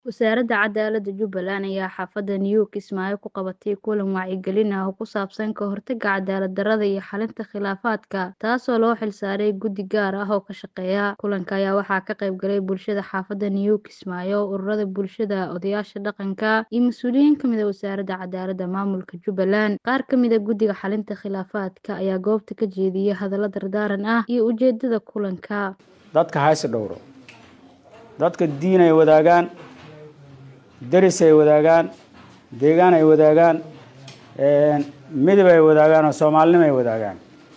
Wasaaradda Cadaaladda Jubbaland ayaa xaafadda New Kismaayo ku qabatay kulan wacyigelin ah oo ku saabsan ka hortagga cadaalad darrada iyo xalinta khilaafaadka, taasoo loo xilsaaray guddi gaar ah oo ka shaqeeya. Kulanka ayaa waxaa ka qayb galay bulshada xaafadda New Kismaayo, ururada bulshada, odayaasha dhaqanka, iyo mas'uuliyiin ka mid ah Wasaaradda Cadaaladda Maamulka Jubbaland. Qaar ka mid ah guddiga xalinta khilaafaadka ayaa goobta ka jeediyay hadallo dardaaran ah iyo ujeedada kulanka. dadka hayse dhowro dadka diin ay wadaagaan deris ay wadaagaan deegaan ay wadaagaan midab ay wadaagaan oo soomaalinimo ay wadaagaan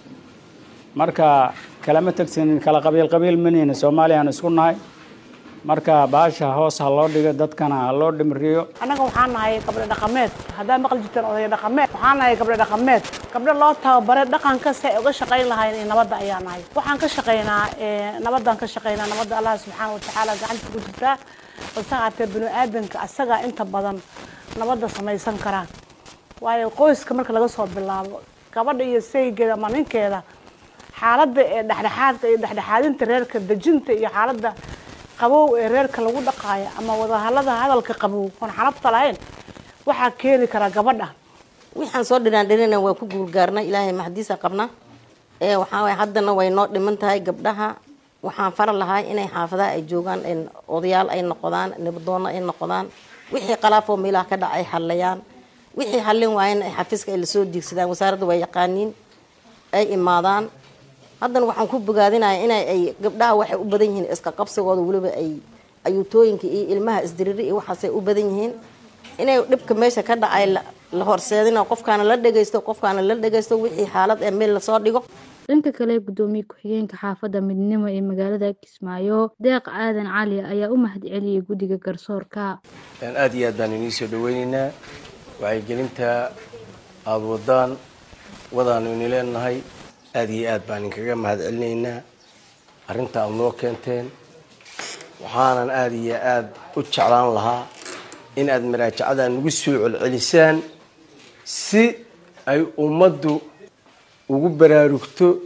marka kalama tegsanin kala qabiil qabiil manihin soomaaliyaan isku nahay marka baasha hoos ha loo dhigo dadkana ha loo dhimriyo annaga waxaan nahay gabdho dhaqameed haddaa maqli jirteen odaya dhaqameed waxaan nahay gabdho dhaqameed gabdho loo tababaray dhaqanka si ay uga shaqayn lahayn iyo nabadda ayaa nahay waxaan ka shaqaynaa nabaddaan ka shaqaynaa nabadda allah subxaana watacaala gacanta ku jirtaa balse haatee bini aadanka asagaa inta badan nabadda samaysan karaan waayo qoyska marka laga soo bilaabo gabadha iyo saygeeda ama ninkeeda xaaladda ee dhexdhexaadka iyo dhexdhexaadinta reerka dejinta iyo xaaladda qabow ee reerka lagu dhaqaayo ama wadahallada hadalka qabow oon xalabta lahayn waxaa keeni karaa gabadha waxaan soo dhinaan dhinina waa ku guulgaarnay ilaahay maxdiisa qabna ee waxaa waye haddana way noo dhiman tahay gabdhaha waxaan fara lahaa inay xaafadaha ay joogaan odayaal ay noqdaan nabadoono ay noqdaan wixii qalaafoo meelaha ka dhac ay xallayaan wixii xallin waayana ay xafiiska ay lasoo diigsadaan wasaaradda waa yaqaaniin ay imaadaan haddana waxaan ku bogaadinaya inay ay gabdhaha waxay u badan yihiin iska qabsigooda weliba ay ayuutooyinka iyo ilmaha isdiriri iyo waxaasay u badan yihiin inay dhibka meesha ka dhacay la horseedina qofkaana la dhegaysto qofkaana la dhegaysto wixii xaalad ee meel lasoo dhigo dhanka kale gudoomiye ku-xigeenka xaafadda midnimo ee magaalada kismaayo deeq aadan cali ayaa u mahadceliyey guddiga garsoorka aada iyo aad baan inii soo dhaweyneynaa wacyigelinta aada wadaan wadaanu ini leenahay aada iyo aad baan inkaga mahadcelinaynaa arrinta aada noo keenteen waxaanan aada iyo aada u jeclaan lahaa in aada maraajacada nagu soo celcelisaan si ay ummaddu ugu baraarugto